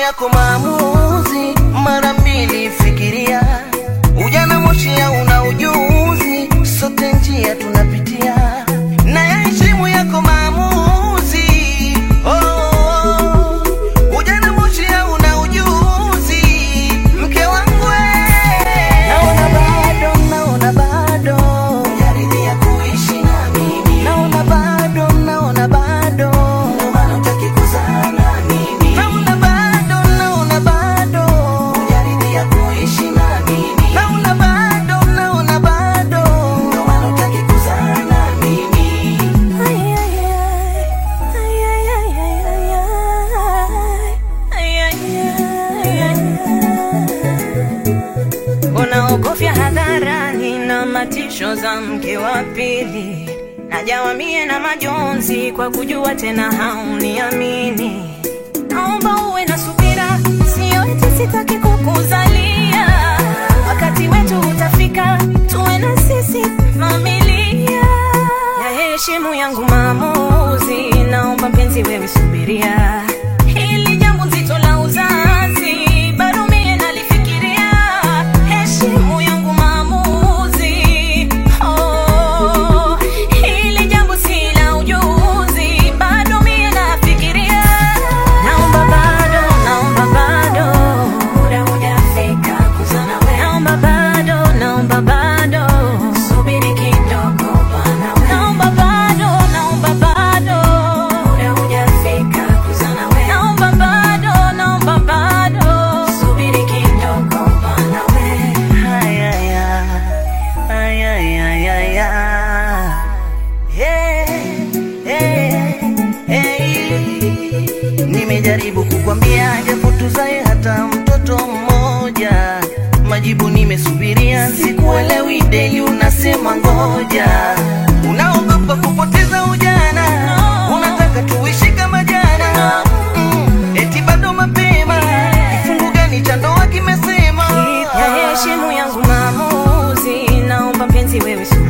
yako maamuzi, mara mbili fikiria. Ujana moshi una ujuzi, sote njia tunapitia, na yaheshimu yako maamuzi. Oh, oh, oh. ujana moshi una ujuzi, mke wangu we. naona bado, naona bado hujaridhia kuishi na mimi, naona bado, naona bado ndio maana hutaki kuzaa na mimi, naona bado, naona bado hujaridhia kuishi na mimi, naona bado, naona bado ndio maana hutaki kuzaa na mimi. unaogofya hadharani na matisho za mke wa pili najawamie na majonzi kwa kujua tena hauniamini naomba uwe na subira sio eti sitaki kukuzalia wakati wetu utafika tuwe na sisi familia ya heshimu yangu maamuzi naomba mpenzi wewe subiria hili jambo nzito la uzazi bado mie nalifikiria heshimu yangu maamuzi oh, hili jambo si la ujuzi bado mie nafikiria naomba bado naomba bado muda hujafika kuzana wewe naomba bado naomba bado subiri kidogo bana wewe naomba bado naomba bado muda hujafika kuzana wewe naomba bado naomba bado subiri kidogo bana wewe Haya, ya. Haya, ya, ya, ya. Hey, hey, hey. Nimejaribu kukwambia japo tuzae hata mtoto mmoja, majibu nimesubiria, sikuelewi deli, unasema ngoja, unaogopa kupoteza ujana, unataka tuishi kama jana, mm, eti bado mapema, kifungu gani cha ndoa kimesema ya heshimu yangu maamuzi naomba mpenzi wewe subiri